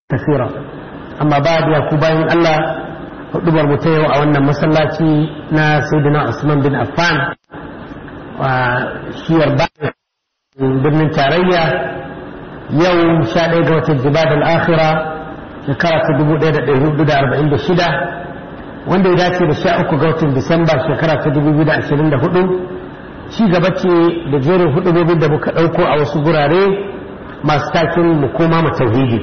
كثيرا أما بعد يا كوباين الله hudubar mu ta yau a wannan masallaci na sayyidina Usman bin Affan a shiyar bayan birnin tarayya yau sha ɗaya ga watan jibad al-akhira shekara ta dubu ɗaya da ɗari hudu da arba'in da shida wanda ya dace da sha uku ga watan disamba shekara ta dubu biyu da ashirin da hudu ci gaba ce da jerin hudubobin da muka ɗauko a wasu gurare masu takin mu koma mu tauhidi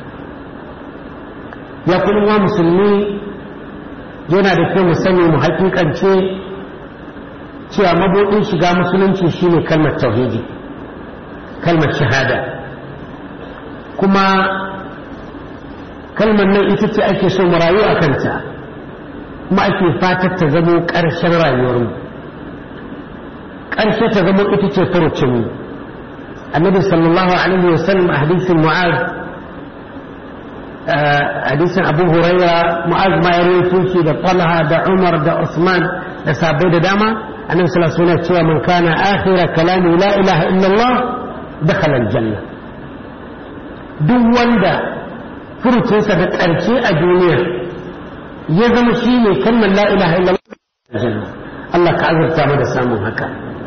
ya kuma musulmi yana da kyau mu sani mu hakikance cewa mabuɗin shiga musulunci shine kalmar tauhidi kalmar shahada kuma kalmar nan ita ce ake so mu rayu a kanta kuma ake fatar ta zamo ƙarshen rayuwarmu ƙarshe ta zamo ita ce furucinmu annabi sallallahu alaihi wasallam a hadisin mu'az hadisin abu huraira mu'az ma ya rawaito shi da talha da umar da usman da sabai da dama annabi sallallahu alaihi wasallam cewa man kana akhira kalami la ilaha illallah dakhala aljanna duk wanda furucinsa da ƙarshe a duniya ya zama shi ne kalmar la ilaha illallah Allah ka azurta mu da samun haka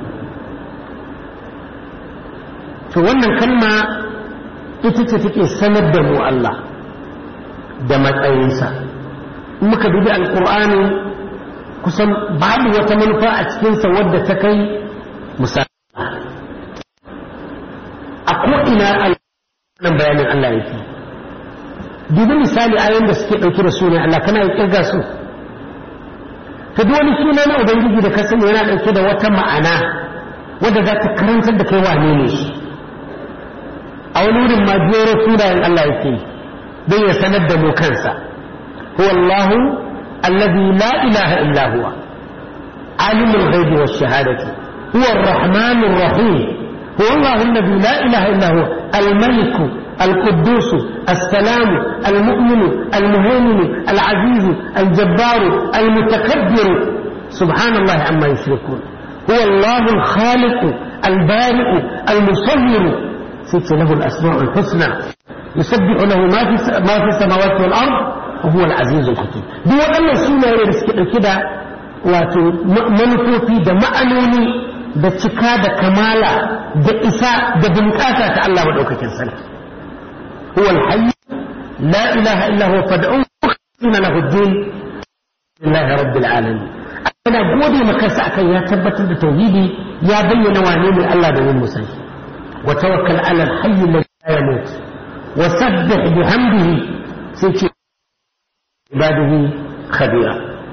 to wannan kalma ita ce take sanar da mu Allah da matsayinsa in muka dubi alkur'ani kusan babu wata manufa a cikinsa wadda ta kai misali a ko'ina nan bayanin Allah yake dubi misali ayoyin da suke ɗauke da sunan Allah kana yi kirga su ta duk wani suna na ubangiji da ka sani yana ɗauke da wata ma'ana wadda za ta karantar da kai wane ne shi a wani wurin ma jero sunayen Allah yake yi don ya sanar da mu kansa huwa Allah alladhi la ilaha illa huwa alimul ghaibi wash shahadati huwa ar-rahman ar-rahim huwa Allah alladhi la ilaha illa huwa al-malik القدوس السلام المؤمن المهيمن العزيز الجبار المتكبر سبحان الله عما يشركون هو الله الخالق البارئ المصور ست له الأسماء الحسنى يسبح له ما في ما في السماوات والارض وهو العزيز الحكيم duk waɗannan sunaye da suke ɗauke da wato manufofi da ma'anoni da cika da kamala da isa da bunƙasa ta Allah maɗaukakin sarki huwa alhayy la ilaha illa huwa fad'u mukhlisina lahu ad-din lillahi rabbil alamin ana gode maka sa akan ya tabbatar da tauhidi ya bayyana wane ne Allah da yin musulmi wa tawakkal ala al-hayy alladhi la yamut وسبح بحمده سيكي عباده خبيرا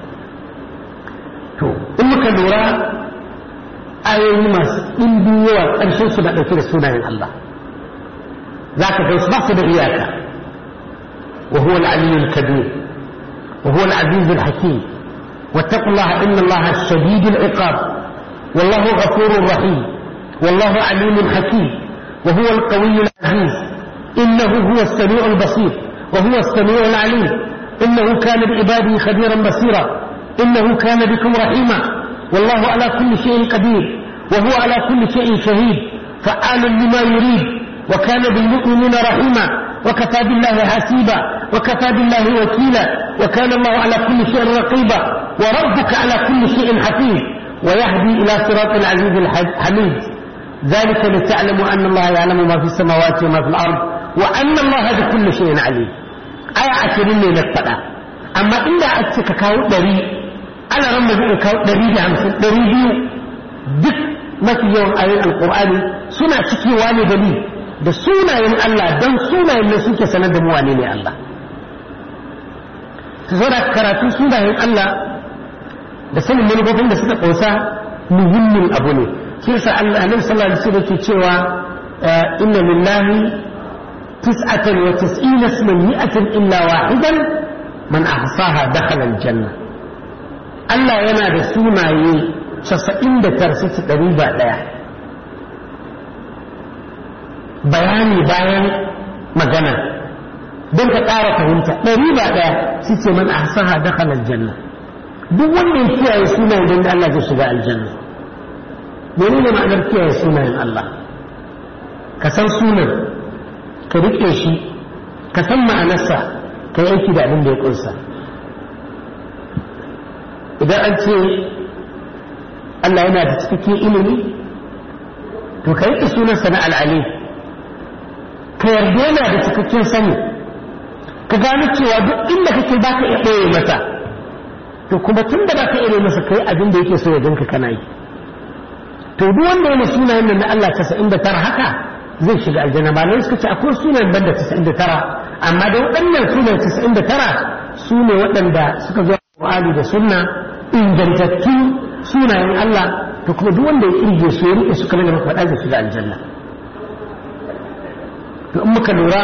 to in muka lura ayoyi masu ɗimbin yawa ƙarshen su da ɗauke da sunayen Allah za ka kai su ba su da iyaka wa huwa al-aliyyu al-kabir wa huwa al-aziz al-hakim واتقوا الله إن الله شديد العقاب والله غفور رحيم والله عليم حكيم وهو القوي العزيز إنه هو السميع البصير وهو السميع العليم إنه كان بعباده خبيرا بصيرا إنه كان بكم رحيما والله على كل شيء قدير وهو على كل شيء شهيد فعال لما يريد وكان بالمؤمنين رحيما وكفى بالله حسيبا وكفى بالله وكيلا وكان الله على كل شيء رقيبا وربك على كل شيء حفيظ ويهدي إلى صراط العزيز الحميد ذلك لتعلموا أن الله يعلم ما في السماوات وما في الأرض وأن الله بكل شيء عليم آية عشرين ne na faɗa amma inda a ce ka kawo ɗari ana ran zai kawo ɗari da hamsin ɗari biyu duk mafi yawan ayoyin alƙur'ani suna cikewa ne da ni da sunayen Allah don sunayen ne suke sanar da mu wane ne Allah su zo da karatu sunayen Allah da sanin manufofin da suka ƙunsa muhimmin abu ne shi yasa Allah annabi sallallahu alaihi wasallam yake cewa inna lillahi تسعة وتسعين اسما مئة إلا واحدا من أحصاها دخل الجنة Allah yana da sunaye casa'in da tarsici ɗari ba ɗaya bayani bayan magana don ka ƙara fahimta ɗari ba ɗaya su ce man ahsaha dakhala aljanna duk wanda ya kiyaye sunayen don Allah zai shiga aljanna menene ma'anar kiyaye sunayen Allah ka san sunan ka riƙe shi ka san ma'anarsa ka yi aiki da abin da ya kunsa idan an ce Allah yana da cikakken ilimi to ka yi sunansa na al'ali ka yarda yana da cikakken sani ka gano cewa duk inda kake ba ka iya ɓoye masa to kuma tun da ba ka iya masa kai abin da yake so ya ganka kana yi to duk wanda yana sunayen nan na Allah 99 haka zai shiga aljanna ba ne suka ce akwai sunayen banda 99 amma da waɗannan sunayen 99 su ne waɗanda suka zo Qur'ani da sunna ingantattu sunayen Allah to kuma duk wanda ya kirge su ya rike su kamar da muka faɗa zai shiga aljanna to in muka lura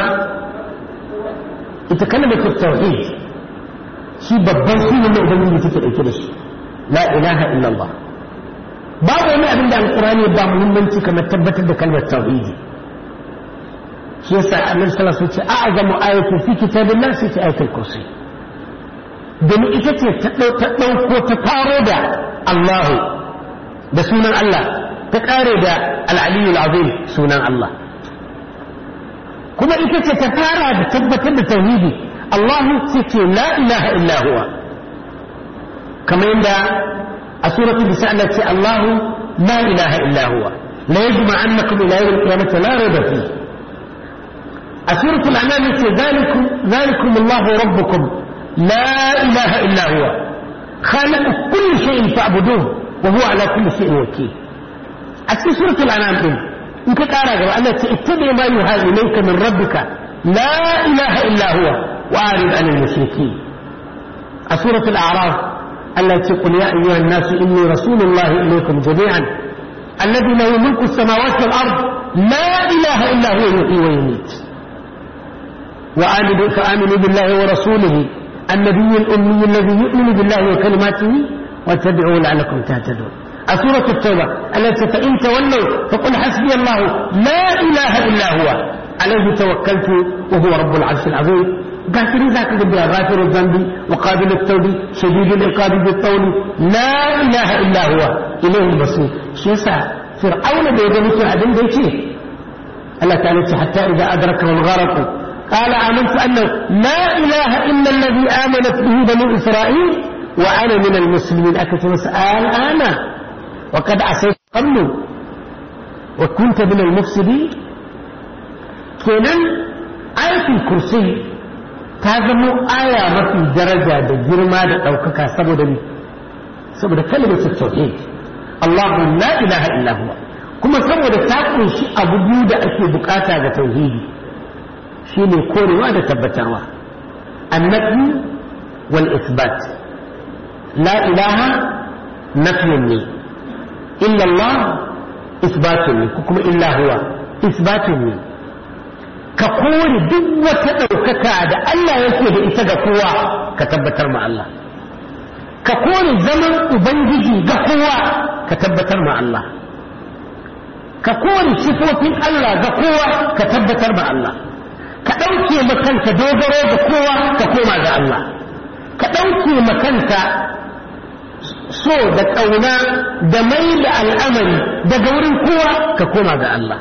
ita kalmar tauhid shi babban sunan da ubangiji take dauke da shi la ilaha illallah babu wani abin da alqur'ani ba muhimmanci kamar tabbatar da kalmar tauhidi shi yasa annabi sallallahu alaihi wasallam ce a'zamu ayatin fi kitabillah sai ce ayatul kursi domin ita ce ta ɗauko ta faro da Allahu da sunan Allah ta ƙare da al'aliyu azim sunan Allah kuma ita ce ta fara da tabbatar da tauhidi Allahu ce ce la ilaha illa huwa kamar yadda a suratul nisa Allah ce Allahu la ilaha illa huwa la yajma annakum ila yawm al-qiyamati la rayba fi a suratul anam ce zalikum zalikum Allahu rabbukum la ilaha illa huwa خالق كل شيء فاعبدوه وهو على كل شيء وكيل أسي سورة الأنعام دين إن كتارا قبل أن اتبع ما يوحى إليك من ربك لا إله إلا هو وأعرض عن المشركين سورة الأعراف التي قل يا أيها الناس إني رسول الله إليكم جميعا الذي له ملك السماوات والأرض لا إله إلا هو يحيي ويميت وآمنوا فآمنوا بالله ورسوله النبي الأمي الذي يؤمن بالله وكلماته واتبعوه لعلكم تهتدون سورة التوبة التي فإن تولوا فقل حسبي الله لا إله إلا هو عليه توكلت وهو رب العرش العظيم غافر ذاك قد غافر الذنب وقابل التوب شديد العقاب بالطول لا إله إلا هو إليه المصير شيسا فرعون بيدنك أبن بيتي الله تعالى حتى إذا أدركه الغرق قال آمنت أنه لا إله إلا الذي آمنت به بنو إسرائيل وأنا من المسلمين أكتب سأل أنا وقد عصيت قبل وكنت من المفسدين kenan ayatul kursi ta zamo aya mafi daraja da girma da ɗaukaka saboda ni saboda kalmar tauhid Allahu la ilaha illa huwa kuma saboda ta kunshi abu biyu da ake bukata ga tauhidi shine korewa da tabbatarwa annabi wal isbat la ilaha nafyun ne illa Allah isbatun ne ko kuma illa huwa isbatun ne ka kore duk wata ɗaukaka da Allah yake da ita ga kowa ka tabbatar ma Allah ka kore zaman ubangiji ga kowa ka tabbatar ma Allah ka kore sifofin Allah ga kowa ka tabbatar ma Allah ka ɗauke makanka dogaro ga kowa ka koma ga Allah ka ɗauke makanka so da ƙauna da mai da al'amari daga wurin kowa ka koma ga Allah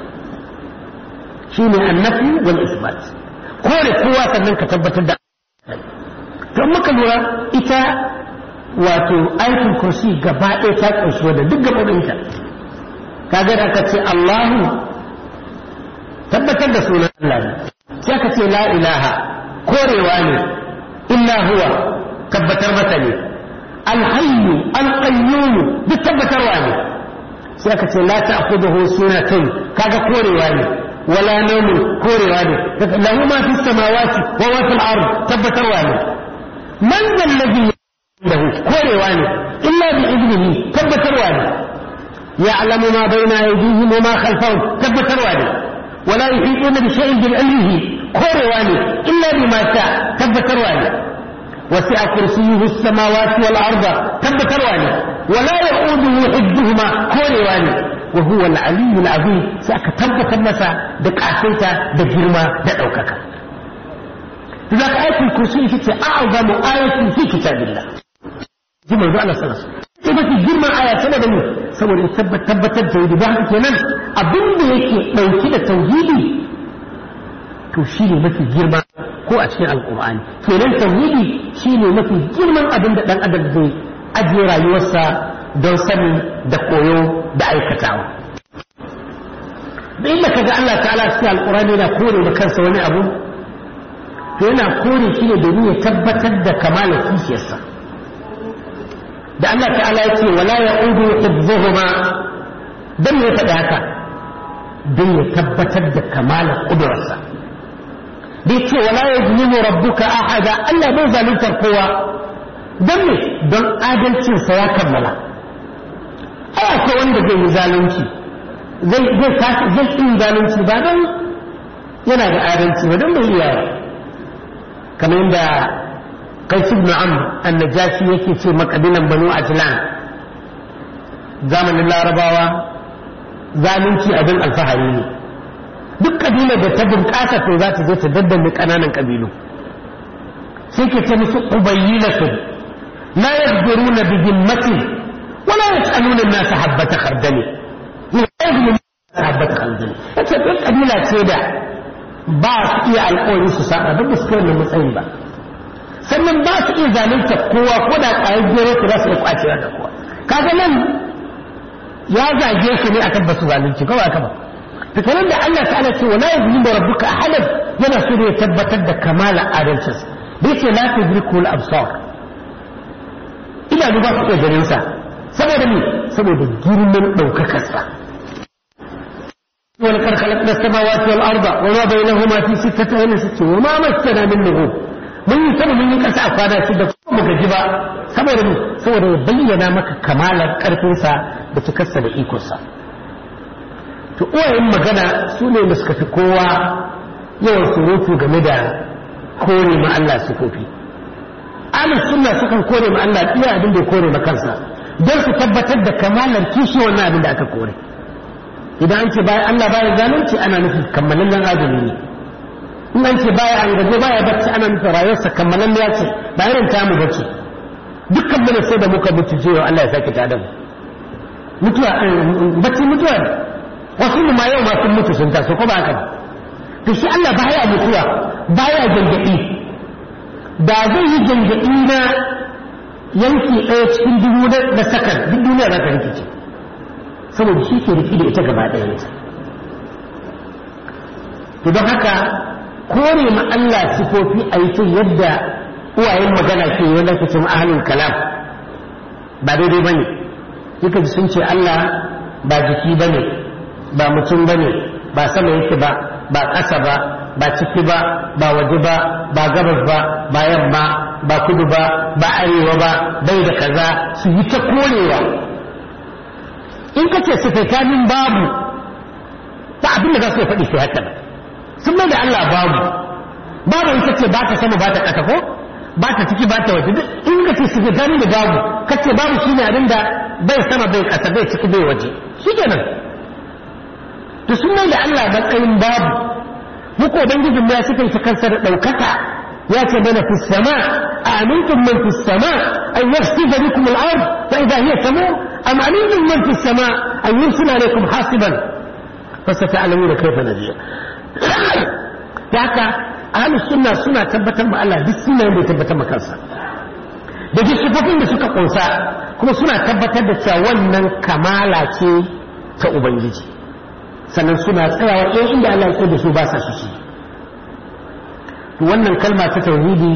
shi ne annafi wal isbat kore kowa sannan ka tabbatar da to muka lura ita wato aikin kursi gaba ɗaya ta ƙunshi wadda duk gaɓoɓinta kaga da aka ce Allahu tabbatar da sunan Allah ne sai aka ce la ilaha korewa ne illa huwa tabbatar masa ne alhayyu alqayyum duk tabbatarwa ne sai aka ce la ta'khudhuhu sunatun kaga korewa ne wala nawmu korewa ne lahu ma fi samawati wa ma fil ard tabbatarwa ne man zal ladhi lahu korewa ne illa bi idnihi tabbatarwa ne يعلم ما بين أيديهم وما خلفهم tabbatarwa ne ولا يحيطون بشيء بعلمه كورواني إلا بما شاء تبترواني وسع كرسيه السماوات والأرض تبترواني ولا يؤوده حفظهما كورواني وهو العلي العظيم سأك تبت النساء دقعتيتا دجرما دعوكك ذاك آية الكرسي في أعظم آية في كتاب الله جمع الله صلى الله عليه وسلم sai mafi girman aya saboda ne saboda tabbatar da tauhidi don haka kenan abin da yake ɗauki da tauhidi to shi ne mafi girma ko a cikin alkur'ani kenan tauhidi shine mafi girman abin da dan adam zai ajiye rayuwarsa don sani da koyo da aikatawa da inda kaga Allah ta'ala cikin alkur'ani yana kore da kansa wani abu to yana kore shi ne domin ya tabbatar da kamalar kishiyarsa da Allah ta'ala ya ce wala ya'udu hibzuhuma dan ya faɗi haka don ya tabbatar da kamalar ƙudurarsa da ya ce wala ya zulimu rabbuka ahada Allah bai zaluntar kowa don ne don adalcinsa ya kammala ai akwai wanda zai yi zalunci zai zai zai yi zalunci ba don yana da adalci ba don bai iya kamar yadda kai ibn amr annajashi yake ce makabilan banu ajlan zamanin larabawa zalunci abin alfahari ne duk kabilar da ta bunƙasa to za ta zo ta daddanne ƙananan ƙabilu sai ke ce musu ubayyinatu la yaqdiruna bi dhimmati wa la yas'aluna an-nasa habbata khardali ni yaqdiru habbata khardali yace duk kabila ce da ba su iya alƙawari su saba duk su kai matsayin ba sannan ba su iya zalunta kowa ko da ƙwayar gero su za su iya kwacewa da kowa kaga nan ya zage su ne akan basu zalunci kawai aka ba to kenan da Allah ta'ala ce wala yuzlimu rabbuka ahadan yana so ya tabbatar da kamala adalcin da yake la tudriku al-absar ina ba su iya ganin sa saboda me saboda girman daukakar sa ولقد خلقنا السماوات والأرض وما بينهما في ستة أيام ستة وما مسنا من لغوب mun yi sama mun yi ƙasa a kwana shida ko mu gaji ba saboda mu saboda ya bayyana maka kamalar ƙarfinsa da cikarsa da ikonsa to uwayen magana su ne da suka fi kowa yawan surutu game da kore ma Allah sifofi ahlus sunna sukan kore ma Allah iya abin da ya kore ma kansa don su tabbatar da kamalar kishi wannan abin da aka kore idan an ce bayan Allah baya zalunci ana nufin kammalallen adami ne in an ce baya an gaje baya bacci ana nufin rayuwarsa kammalan ya ce ba irin tamu bace dukkan mana sai da muka mutu cewa Allah ya sake tada mu mutuwa bacci mutuwa ne wasu ma yau ma sun mutu sun taso ko ba haka ba to shi Allah baya mutuwa baya gangadi da zai yi gangadi na yanki ɗaya cikin dubu na sakan duk duniya za ta rikice saboda shi ke riki da ita gaba ɗaya to don haka kore ma Allah sifofi a yi yadda uwayen magana ke yi wanda kacin ahalin kalam ba daidai ba ne suka ji sun ce Allah ba jiki ba ne ba mutum ba ne ba sama yake ba ba ƙasa ba ba ciki ba ba waje ba ba gabas ba ba yamma ba kudu ba ba arewa ba bai da kaza su yi ta korewa in ka ce sifaitanin babu ba abin da za su faɗi sai haka ba sun mai da Allah babu babu ita ce ba ta sama ba ta ƙasa ko ba ta ciki ba ta waje in ka ce su gani da babu ka ce babu shi ne abin da bai sama bai ƙasa bai ciki bai waje shi kenan to sun mai da Allah matsayin babu muku ubangijin ya suka yi kansa da ɗaukaka ya ce mana fi sama amintum man fi sama an yafsida bikum al-ard fa idha hiya tamur am amintum man fi sama an yursila alaykum hasiban fasata'lamuna kayfa nadir da haka ahlus sunna suna tabbatar ma Allah duk sunayen da tabbatar ma kansa da duk sifofin da suka kunsa kuma suna tabbatar da cewa wannan kamala ce ta ubangiji sannan suna tsayawa ɗaya inda Allah ya da su ba sa su ci to wannan kalma ta tauhidi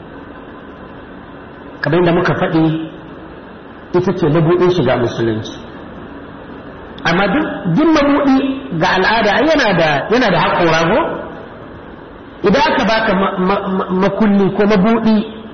kamar yadda muka faɗi ita ce mabuɗin shiga musulunci amma duk mabuɗi ga al'ada yana da yana da haƙora ko idan aka baka makulli ko mabuɗi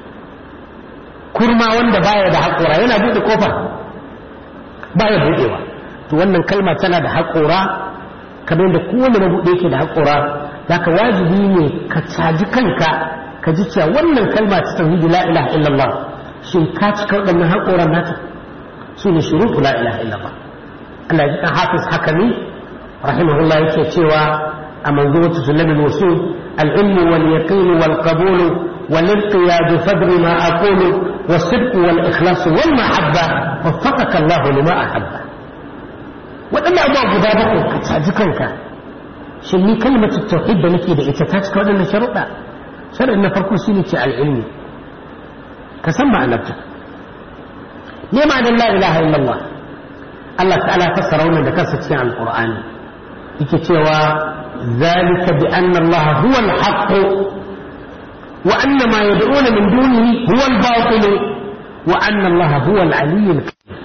kurma wanda baya da haƙora yana buɗe kofa baya buɗewa to wannan kalma tana da haƙora kamar da kowane mabuɗe yake da haƙora zaka wajibi ne ka caji kanka ka ji cewa wannan kalma ta tauhidi la ilaha illallah shin ka cika waɗannan haƙoran nata su ne shuruɗu la ilaha illallah Allah ya ji kan hafiz hakami rahimahullah yake cewa a manzuwatu sulamul wusul al-ilmu wal yaqin wal qabul wal inqiyad fadri ma aqulu والصدق والإخلاص والمحبة وفقك الله لما أحب waɗanda abuwa guda bakwai ka caji kanka shin ni kalmatu tauhid da nake da ita ta cika waɗannan sharuɗa shar'in na farko shine ce al'ilmi ka san ma'anarta ne ma'anar la ilaha illallah Allah ta'ala fassara wannan da kansa cikin alqur'ani yake cewa zalika bi anna Allah huwa al-haqq wa anna ma yad'una min dunihi huwa al-batil wa anna Allah huwa al-aliy al-kabir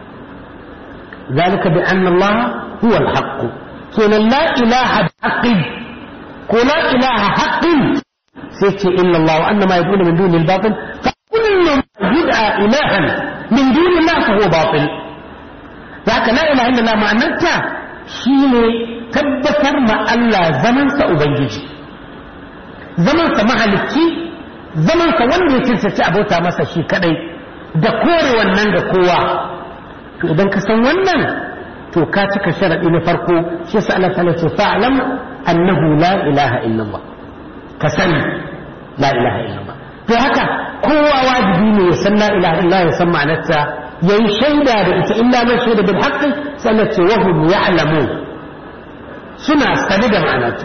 ذلك بأن الله هو الحق كنا لا إله بحق ولا إله حق سيتي إلا الله وأن ما يدعون من دون الباطل فكل ما يدعى إلها من دون الله فهو باطل ذاك لا إله إلا الله معناتها شيني tabbatar ma Allah zamansa Ubangiji, zamansa mahalicci, zamansa wanda ya cancanci abota masa shi kadai da kore wannan ga kowa. To idan ka san wannan, to ka cika sharaɗi na farko shi yasa Allah ta ce fa'lam annahu la ilaha illallah. Ka sani la ilaha illallah. To haka kowa wajibi ne ya san la ilaha illallah ya san ma'anarta yayi shaida da ita illa man shaida bil haqqi sannan ce wa hum ya'lamun suna sane da ma'anarta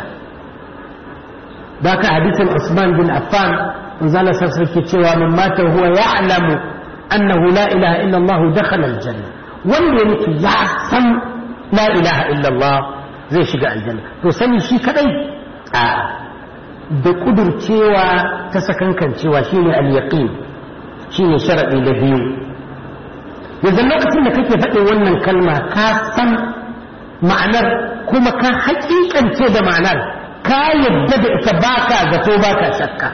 da ka hadisin Usman bin Affan manzala sassa ke cewa min mata huwa ya'lamu annahu la ilaha illa Allah dakhala aljanna wanda ya mutu ya san la ilaha illa Allah zai shiga aljanna to sani shi kadai a da kudurcewa ta sakankancewa shine al-yaqin shine sharadi da biyu yanzu lokacin da kake faɗin wannan kalma ka san ma'anar kuma ka hakikance da ma'anar ka yadda da ita baka zato baka shakka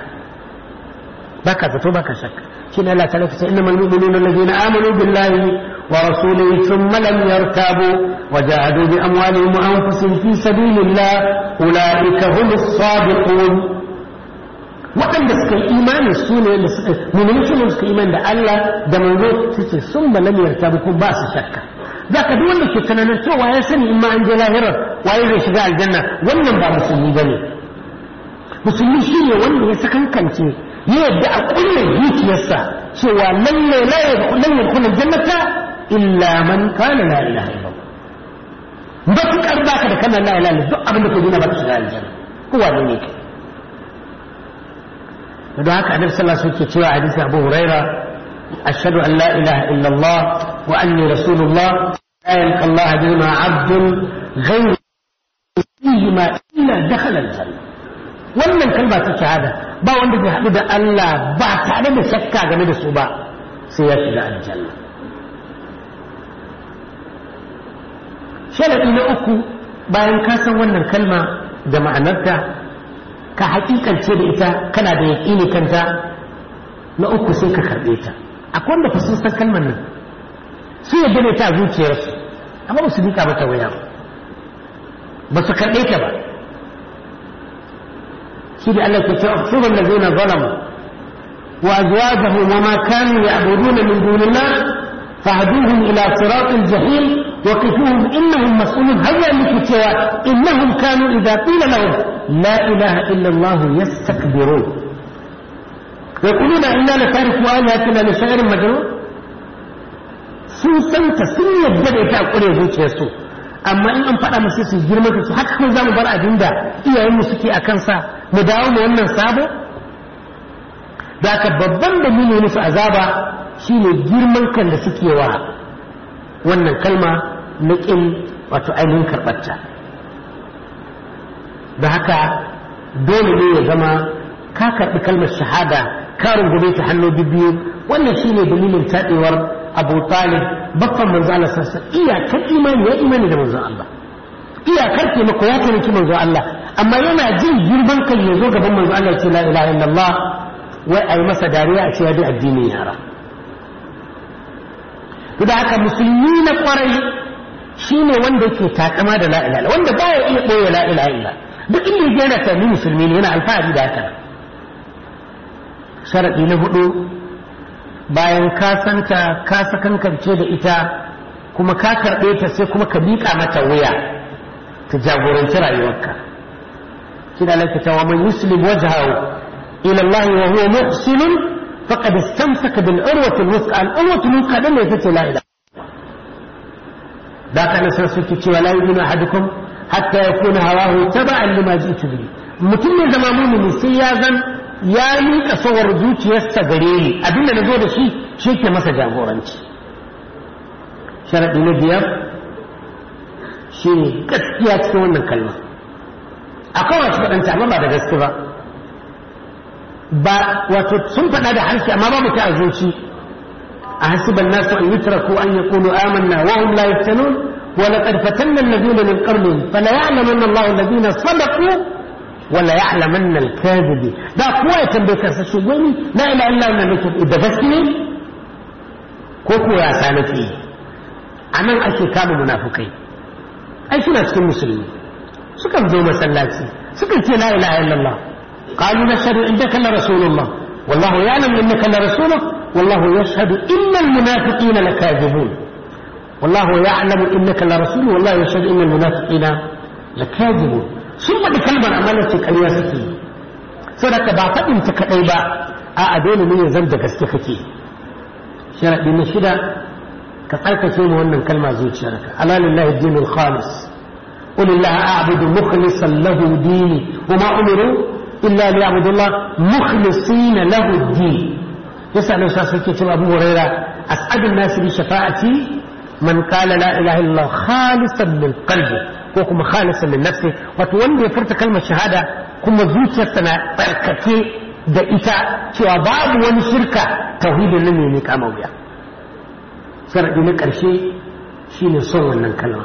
baka zato baka shakka shi ne Allah ta lafi inna mal mu'minuna alladhina amanu billahi wa rasulihi thumma lam yartabu wa jahadu bi amwalihim wa anfusihim fi sabilillah ulaika humus sadiqun waɗanda suka yi imani su ne da suka mu'mini su ne suka imani da Allah da manzo su ce sun ba lam yartabu ko ba su shakka zaka duk wanda ke tunanin cewa ya sani in ma an je lahirar waye zai shiga aljanna wannan ba musulmi bane musulmi shine wanda ya sakankance ya yadda a kullum zuciyarsa cewa lalle la yadkhulu yadkhulu aljannata illa man kana la ilaha illallah matukar baka da kana la ilaha duk abin da ke dina ba ka shiga aljanna kowa ne ne kai don haka annabi sallallahu alaihi wasallam ke cewa hadisi Abu Huraira ashhadu an la ilaha illallah wa anni rasulullah لا يلقى الله بهما عبد غير فيهما إلا دخل الجنة wannan kalma ta shahada ba wanda zai haɗu da Allah ba tare da shakka game da su ba sai ya shiga aljanna sharaɗi na uku bayan ka san wannan kalma da ma'anarta ka hakikance da ita kana da yaƙini kanta na uku sai ka karɓe ta akwai wanda fa sun san kalmar nan su yadda ne ta zuciyarsu amma ba su miƙa mata waya ba su karɓe ta ba shi da Allah ke cewa ukhsuru allazina zalamu wa azwajuhum wa ma kanu ya'buduna min dunillah fahduhum ila siratil jahim wa qifuhum innahum mas'ulun hayya miki cewa innahum kanu idza qila lahum la ilaha illa Allah yastakbirun يقولون إنا لتاركوا آلهتنا لشاعر مجنون sun santa sun yadda da ita a ƙure zuciyarsu amma in an faɗa musu su girma da su haka kuma za mu bar abin da iyayenmu suke a kansa mu dawo mu wannan sabo da ka babban dalilin musu azaba shine girman kan da suke wa wannan kalma na ƙin wato ainihin karɓarta da haka dole ne ya zama ka karɓi kalmar shahada ka rungume ta hannu biyu wannan shine dalilin taɗewar abu talib baffan manzo Allah sassa iyakar imani ya imani da manzo Allah iyakar taimako ya taimaki manzo Allah amma yana jin girman kai ya zo gaban manzo Allah ya ce la ilaha illallah wai ai masa dariya a ce ya bi addinin yara to da haka musulmi na kwarai shine wanda yake takama da la ilaha wanda baya iya boye la ilaha illa duk inda yana ta ni musulmi ne yana alfahari da haka sharadi na hudu bayan ka santa ka sakankance da ita kuma ka karɓe ta sai kuma ka miƙa mata wuya ta jagoranci rayuwarka shi da alaƙa ta wa man yuslim wajhahu ila Allah wa huwa muhsin faqad istamsaka bil urwati al-wuthqa al-urwati al-wuthqa dan ne tace la ilaha da kana san suke cewa la yu'minu ahadukum hatta yakuna hawahu taba'an lima ji'tu bihi mutum ne zama mumini sai ya zan ya miƙa sawar zuciyarsa gare ni abinda na zo da shi shi ke masa jagoranci sharaɗi na biyar shi ne gaskiya cikin wannan kalma akwai wasu faɗanta amma ba da gaske ba ba wato sun faɗa da harshe amma babu ta a zuci a hasiban nasu an yutraku an yaqulu amanna wa hum la yaftanun wa laqad fatanna alladhina min qablihim fala ya'lamanna Allahu alladhina sadaqu wa la ya'lamanna al-kadhibi da kowa ya tambaye kansa shi gani la ilaha illa Allah nake da gaske ne ko ko ya sanake anan ake kama munafukai ai suna cikin musulmi sukan zo masallaci sukan ce la ilaha illallah قالوا نشهد انك لرسول الله والله يعلم انك لرسوله والله يشهد ان المنافقين لكاذبون والله يعلم انك لرسول والله يشهد ان المنافقين لكاذبون ثم بكلمة أمانة كريا سكي سنك بعطا انت كأيبا أدين من يزمد كستخكي شرع دين شدا كفاية شيء وأن كلمة زوج شركة ألا لله الدين الخالص قل الله أعبد مخلصا له ديني وما أمروا إلا ليعبدوا الله مخلصين له الدين يسأل أستاذ كتب أبو هريرة أسعد الناس بشفاعتي من قال لا إله إلا الله خالصا من قلبه وكما خالصا من نفسه وتولي فرت كلمة شهادة كما زوجتنا تركتي da ita cewa babu wani shirka tauhidin nan ne ne kama wuya sharadi na ƙarshe shine son wannan kalma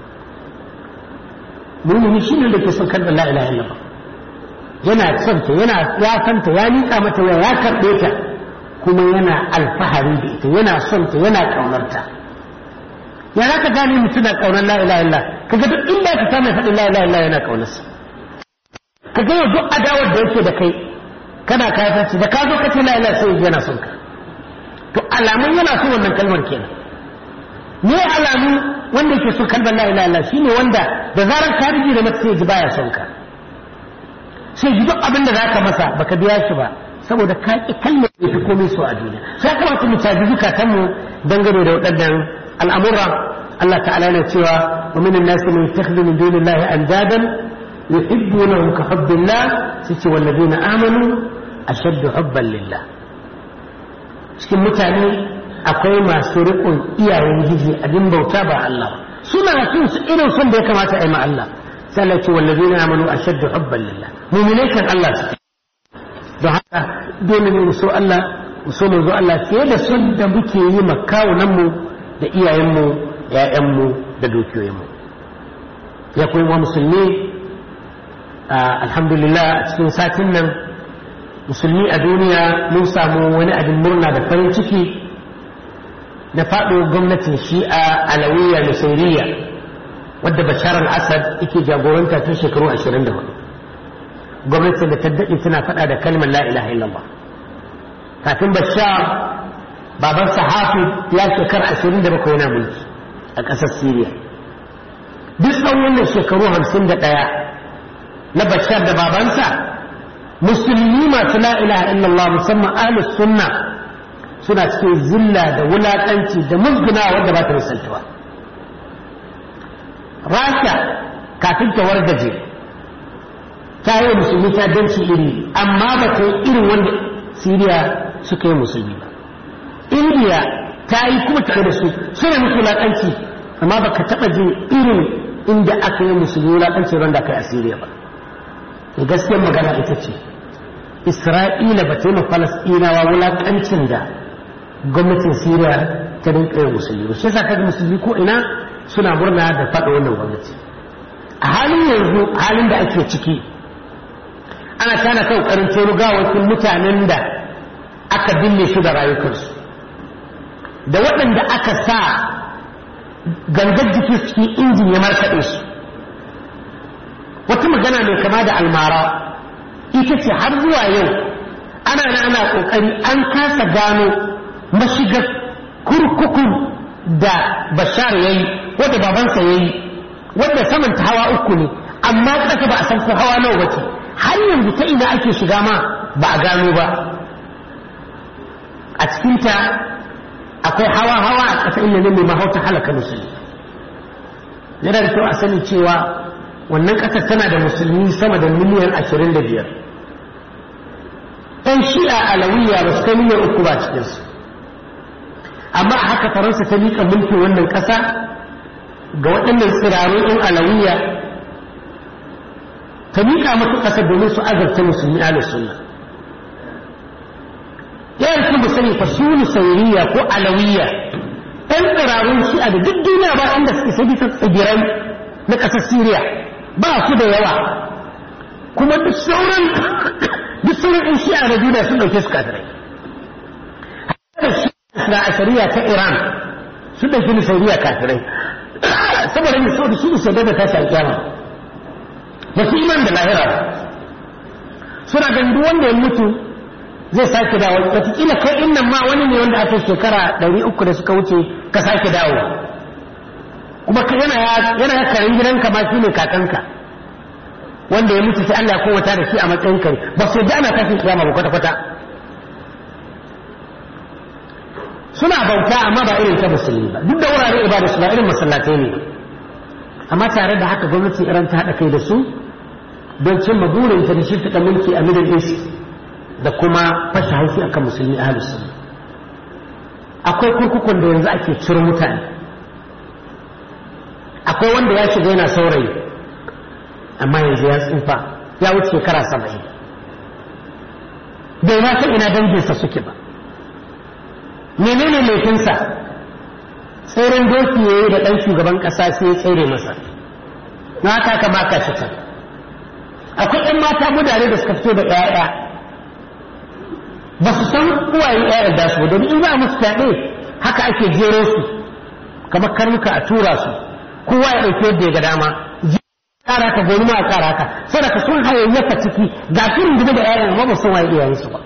mumini shine da ke son kalmar la ilaha illallah yana son ta yana ya san ta ya nika mata ya ya karɓe ta kuma yana alfahari da ita yana son ta yana ƙaunar ta ya za ka gane mutum na ƙaunar la ilaha illallah kaga duk inda ka samu faɗin la ilaha illallah yana ƙaunar sa kaga yau duk adawar da yake da kai kana kafirci da ka zo ka ce la ilaha sai yana son ka to alamun yana son wannan kalmar kenan ne alamu wanda yake son kalmar la ilaha illallah shine wanda da zarar ka rige da mata sai ji baya son ka sai ji duk abin da zaka masa baka biya shi ba saboda ka ki kalmar da ta komai so a duniya sai kamata mu caji zukatan mu dangane da waɗannan al'amura Allah ta'ala yana cewa wa minan nasi man yattakhidhu min dunillahi andadan yuhibbunahum ka hubbillah sai ce wallazina amanu ashaddu hubban lillah cikin mutane akwai masu riƙon iyayen giji abin bauta ba Allah suna son su irin son da ya kamata a yi ma Allah sai Allah ce wallazina amanu ashaddu hubban lillah mu'minai kan Allah su don haka dole ne mu so Allah mu so manzo Allah fiye da son da muke yi ma kawunan mu da iyayen mu ƴaƴan mu da dukiyoyin mu ya koyi wa musulmi alhamdulillah a cikin satin nan musulmi a duniya mun samu wani abin murna da farin ciki na faɗo gwamnatin shi'a alawiya nusairiya wadda bashar al-assad yake jagoranta tun shekaru 24 gwamnatin da ta daɗe tana faɗa da kalmar la ilaha illallah kafin bashar baban sahafi ya shekar 27 yana mulki a ƙasar syria duk tsawon wannan shekaru 51 na bashar da babansa musulmi masu la ilaha illallah musamman ahlus sunna suna cikin zilla da wulaƙanci da musguna wadda ba ta misaltuwa rasha kafin ta wargaje ta yi musulmi ta danci iri amma ba ta yi irin wanda siriya suka yi musulmi ba indiya ta yi kuma tare da su suna musu wulaƙanci amma ba ka taɓa jin irin inda aka yi musulmi wulaƙanci wanda aka yi a siriya ba gaskiyar magana ita ce isra'ila ba ta yi falasɗinawa wulaƙancin da gwamnatin siriya ta rinka yin musulmi ba shi yasa kaga musulmi ko ina suna murna da faɗa wannan gwamnati a halin yanzu halin da ake ciki ana tana kan ƙoƙarin tono gawakin mutanen da aka binne su da rayukansu da waɗanda aka sa gangar jiki cikin injin ya markaɗe su wata magana mai kama da almara ita ce har zuwa yau ana na ana kokari an kasa gano mashigar kurkukun da bashar ya yi wadda babansa ya yi wadda saman ta hawa uku ne amma ƙasa ba a san ko hawa nawa wace har yanzu ta ina ake shiga ma ba a gano ba a cikinta akwai hawa hawa a ƙasa inda ne mai mahauta halaka musulmi yana da kyau a sani cewa wannan ƙasar tana da musulmi sama da miliyan ashirin da biyar shi'a alawiya ba su kai miliyan uku ba cikinsu amma a haka faransa ta miƙa mulkin wannan ƙasa ga waɗannan tsirarun 'yan alawiya ta miƙa mata ƙasa domin su azarta musulmi ahlus sunna yayin sun sani fa su nusairiya ko alawiya ɗan tsirarun shi'a da duk duniya ba inda suke sai bisa tsibirai na ƙasar siriya ba su da yawa kuma duk sauran duk sauran ɗan shi'a na duniya sun ɗauke su kafirai na ashariya ta iran sun ɗauki nusairiya kafirai saboda ne saboda su su da tashi alƙiyama ba su iman da lahira ba suna ganin duk wanda ya mutu zai sake dawo wataƙila kai innan ma wani ne wanda aka shekara ɗari uku da suka wuce ka sake dawo kuma yana yana ya karin gidanka ma shine kakanka wanda ya mutu sai Allah ya kowata da shi a matsayin kai ba su da ana tashin kiyama ba kwata-kwata suna bauta amma ba irin ta musulmi ba duk da wurare ibada su ba irin masallatai ne amma tare da haka gwamnati iran ta haɗa kai da su don cimma burinta da shirfiɗa mulki a middle east da kuma fashe haushi akan musulmi a sunna akwai kurkukun da yanzu ake ciro mutane akwai wanda ya shiga yana saurayi amma yanzu ya tsufa ya wuce shekara saba'in bai ma san ina danginsa suke ba menene laifinsa tseren doki ya yi da ɗan shugaban ƙasa sai ya tsere masa na haka ka baka shi can akwai ‘yan mata mutane da suka fito da ‘ya'ya ba su san uwayen ‘ya'yan da su domin in za a musu fyaɗe haka ake jero su kamar karnuka a tura su kowa ya ɗauki yadda ya ga dama ƙara ka goni ma a ƙara ka saboda sun hayayyafa ciki ga su rungume da ‘ya'yan amma ba san waye iyayensu ba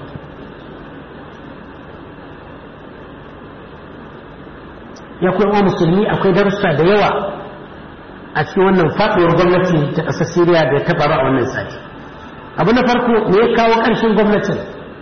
ya kuma musulmi akwai darussa da yawa a cikin wannan faɗuwar gwamnati ta ƙasar Siriya da ya taɓa a wannan sati. Abu na farko me ya kawo ƙarshen gwamnatin?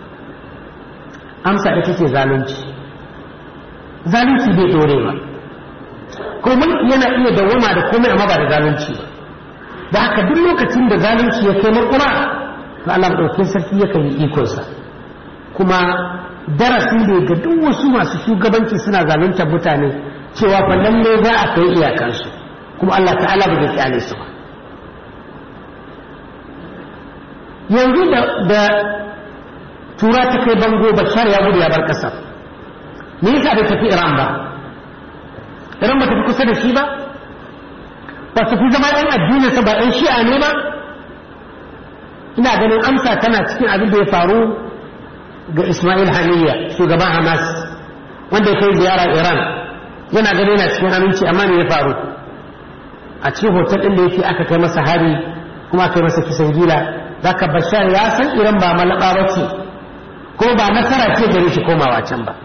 Amsa ita ce zalunci. Zalunci bai ɗore ba. Ko mulki yana iya dawwama da komai amma ba da zalunci ba. Da haka duk lokacin da zalunci ya kai makura, to Allah ɗaukin sarki yakan yi ikonsa. Kuma darasi ne ga duk wasu masu shugabanci suna zaluntar mutane cewa fa lalle za a kai iyakansu. kuma Allah ta'ala ba zai kyale su ba yanzu da tura ta kai bango bashar ya gudu ya bar kasar me yasa bai tafi iran ba iran ba tafi kusa da shi ba ba su fi zama yan addinin sa ba yan shi'a ne ba ina ganin amsa tana cikin abin da ya faru ga ismail haniya shugaban hamas wanda ya kai ziyara iran yana ganin yana cikin aminci amma me ya faru a cikin hotel ɗin da yake aka kai masa hari kuma aka yi masa kisan gila zaka bashar ya san iran ba malaba ba ce ko ba nasara ce gare shi komawa can ba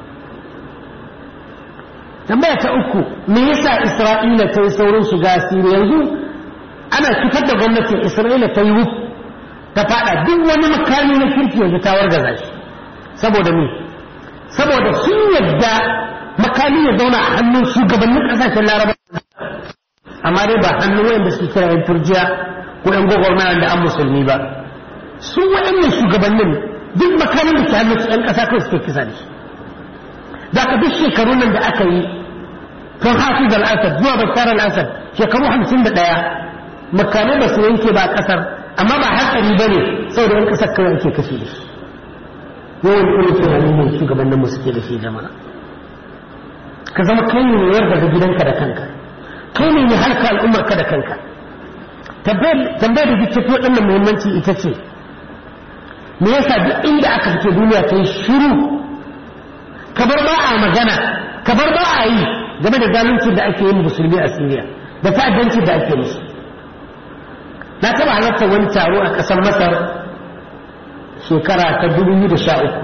tambaya ta uku me yasa isra'ila ta yi saurin shiga siriya yanzu ana fitar da gwamnatin isra'ila ta yi wuf ta fada duk wani makami na kirki yanzu ta wargaza shi saboda me saboda sun yadda makami ya zauna a hannun shugabannin kasashen laraba amma dai ba hannun wayanda suke kira yan turjiya ko yan gwagwarmaya da an musulmi ba su waɗannan shugabannin duk makamin da ke hannun su yan ƙasa kawai suke kisa da shi da ka duk shekarun nan da aka yi tun hafiz al-asad zuwa bashar al-asad shekaru hamsin da ɗaya makamai ba su yanke ba a ƙasar amma ba hatsari ba ne saboda yan ƙasar kawai ake kashe da shi yawan irin tunanin ne shugabanninmu suke da shi jama'a ka zama kai ne mai yarda da gidanka da kanka kai ne mai halka al'ummarka da kanka tambayar da duk tafi waɗannan muhimmanci ita ce me yasa duk inda aka fito duniya ta yi shiru kabar ba a magana kabar ba a yi game da zalunci da ake yin musulmi a siriya da ta'addanci da ake musu na taɓa halarta wani taro a ƙasar masar shekara ta dubu da sha uku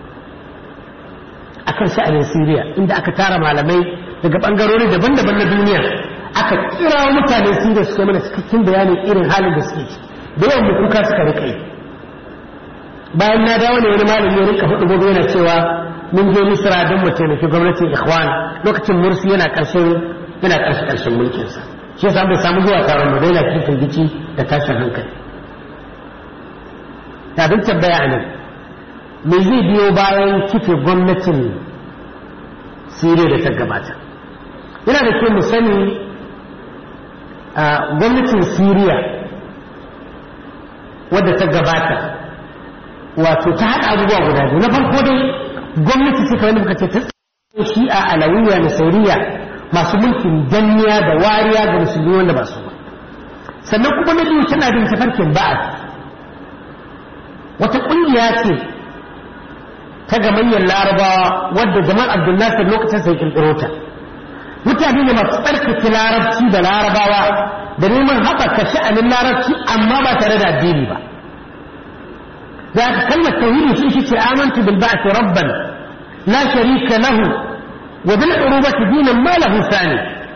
a kan sha'anin siriya inda aka tara malamai daga ɓangarori daban-daban na duniya aka kira mutanen siriya su mana cikakken bayanin irin halin da suke da yawan mu kuka suka rika yi bayan na dawo ne wani malami ya rika hudu gobe yana cewa mun je misra don mu taimaki gwamnatin ikhwan lokacin mursi yana karshen yana karshe karshen mulkin sa shi yasa bai samu zuwa taron mu daina cikin gici da tashin hankali ta bin tambaya a nan me zai biyo bayan kife gwamnatin siriya da ta gabata yana da kyau mu sani a gwamnatin siriya wadda ta gabata wato ta haɗa abubuwa guda biyu na farko dai gwamnati ce kamar muka ce ta shi'a alawiya na sauriya masu mulkin danniya da wariya ga musulmi wanda ba su ba sannan kuma na biyu tana bin tafarkin ba'ad wata ƙungiya ce ta gamayyar larabawa wadda jamal abdulnasir lokacin sai kirkiro ta mutane ne masu tsarkake larabci da larabawa da neman haɓaka sha'anin larabci amma ba tare da addini ba za ka kalmar tauhidi sun shi ce amantu bil ba'thi rabban la sharika lahu wa bil urubati dinan ma lahu sani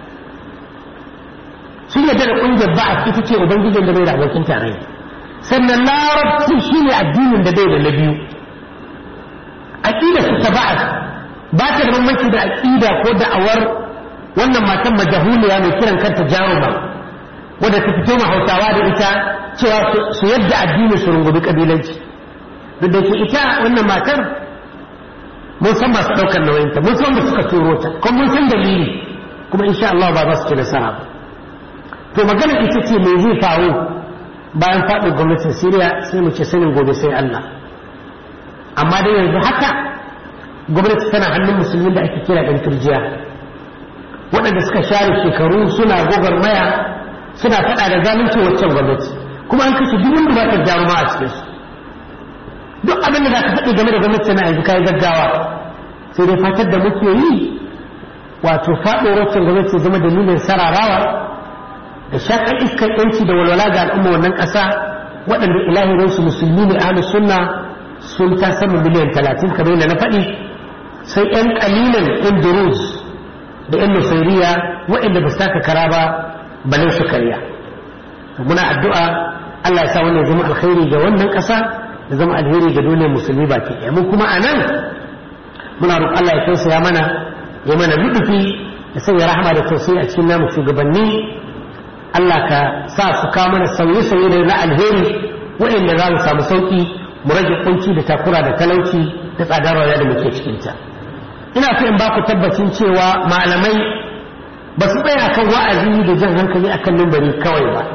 sun yadda da ƙungiyar ba'ath ita ce ubangijin da bai da abokin tarayya sannan larabci shine addinin da bai da na biyu aqida su ta ba'ath ba ta da bambanci da aqida ko da'awar wannan matan majahuliya mai kiran kanta jaruma wadda ta fito ma hausawa da ita cewa su yadda addini su rungumi kabilanci duk da ke ita wannan matar mun san masu ɗaukar nauyinta mun san da suka turo ta kuma mun san dalili kuma insha Allah ba za su ci nasara ba to magana ita ce me zai faru bayan faɗin gwamnatin Siriya sai mu ce sanin gobe sai Allah amma dai yanzu haka gwamnati tana hannun musulmin da ake kira ɗan turjiya waɗanda suka share shekaru suna gwagwarmaya suna faɗa da zalunci waccan gwamnati kuma an kashe duk wanda ba ta jaruma a cikin su duk abin da za ka faɗi game da gwamnati na yanzu kayi gaggawa sai dai fatar da muke yi wato faɗo waccan gwamnati zama dalilin sararawa da shaƙar iskar yanci da walwala ga al'umma wannan ƙasa waɗanda ilahirinsu musulmi ne ahlus sunna sun ta sama miliyan talatin kamar yadda na faɗi sai 'yan ƙalilan 'yan durus da 'yan nusairiya waɗanda ba su taka kara ba balin su karya muna addu'a Allah ya sa wannan zama alkhairi ga wannan ƙasa da zama alheri ga duniyar musulmi baki ɗaya mun kuma a nan muna roƙon Allah ya tausaya mana ya mana rubufi ya sanya rahama da tausayi a cikin namu shugabanni Allah ka sa su kawo mana sauye-sauye da na alheri waɗanda za mu samu sauƙi mu rage kunci da takura da talauci da tsadar rayuwa da muke cikinta ina so in ba ku tabbacin cewa malamai ba su tsaya akan wa'azi da jan hankali akan mimbari kawai ba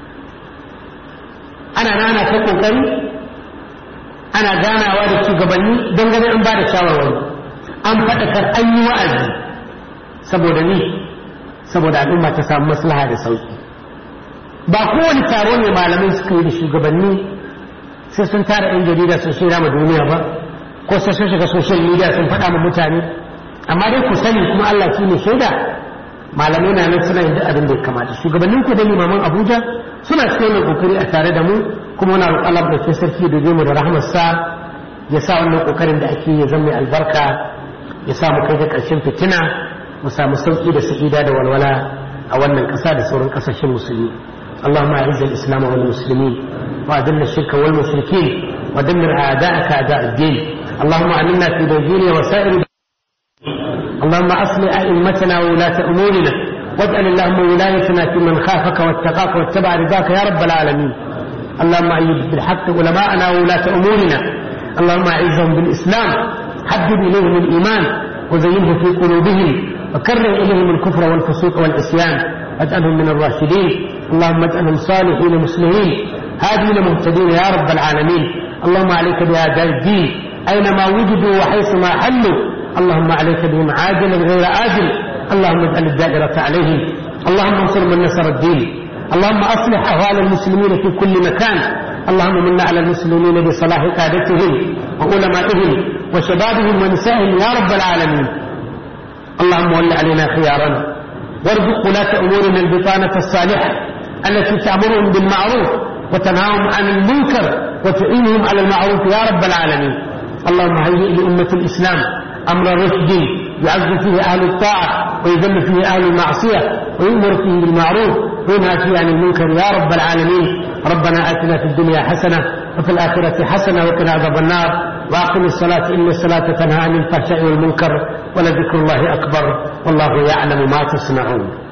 ana nana ta kokari ana ganawa da shugabanni don ganin an ba da shawarwari an faɗakar an yi wa'azi saboda ni saboda al'umma ta samu maslaha da sauki ba kowane taro ne malamai suka yi da shugabanni sai sun tara 'yan jarida sun shirya ma duniya ba ko sai sun shiga social media sun faɗa ma mutane amma dai ku sani kuma Allah shi ne shaida malamai na nan suna yin abin da ya kamata shugabannin ku da limaman Abuja suna cikin wannan kokari a tare da mu kuma muna roƙon Allah da sarki da mu da rahmarsa ya sa wannan kokarin da ake ya zama mai albarka ya sa mu kai ga ƙarshen fitina mu samu sauki da sa'ida da walwala a wannan ƙasa da sauran ƙasashen musulmi اللهم اعز الاسلام والمسلمين واذل الشرك والمشركين ودمر اعداءك اعداء الدين اللهم امنا في نيجيريا وسائر اللهم اصلح ائمتنا وولاة امورنا واجعل اللهم ولايتنا في من خافك واتقاك واتبع رضاك يا رب العالمين اللهم ايد بالحق علماءنا وولاة امورنا اللهم اعزهم بالاسلام حبب اليهم الايمان وزينه في قلوبهم وكره اليهم الكفر والفسوق والعصيان واجعلهم من الراشدين اللهم اجعلهم صالحين مسلمين هادين مهتدين يا رب العالمين اللهم عليك بأعداء الدين أينما وجدوا وحيثما حلوا اللهم عليك بهم عاجلا غير آجل اللهم اجعل الدائرة عليهم اللهم انصر من نصر الدين اللهم أصلح أهوال المسلمين في كل مكان اللهم منا على المسلمين بصلاح قادتهم وعلمائهم وشبابهم ونسائهم يا رب العالمين اللهم ول علينا خيارنا وارزق ولاة أمورنا البطانة الصالحة التي تأمرهم بالمعروف وتنهاهم عن المنكر وتعينهم على المعروف يا رب العالمين اللهم هيئ لأمة الإسلام أمر رشد يعز فيه أهل الطاعة ويذل فيه أهل المعصية ويؤمر فيه بالمعروف وينهى فيه عن المنكر يا رب العالمين ربنا آتنا في الدنيا حسنة وفي الآخرة حسنة وقنا عذاب النار وأقم الصلاة إن الصلاة تنهى عن الفحشاء والمنكر ولذكر الله أكبر والله يعلم ما تصنعون